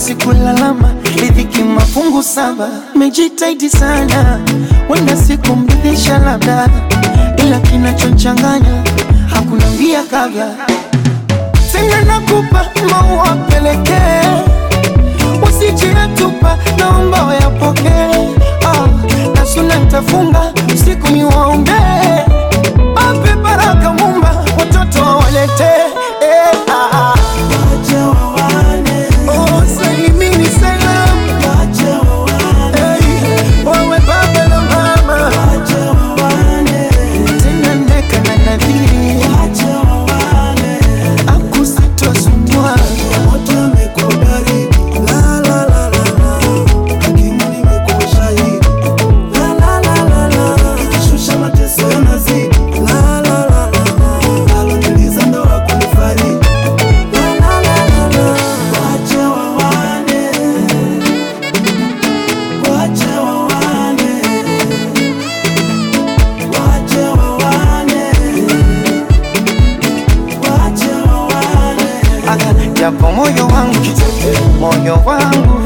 sikulalama, riziki mafungu saba, mejitaidi sana, wenda sikumridhisha labda, ila kinachonchanganya hakuna mbia kabla, tena nakupa maua pelekee, usijiatupa, naomba wayapokee. Ah, na suna nitafunga usiku niwaombee, ape baraka Mumba, watoto wawalete eh, ah, ah. Oh, salimini salamu Hey, wawe baba na mama tena ndeka na nadhiri akusitosumbua japo moyo wangu moyo wangu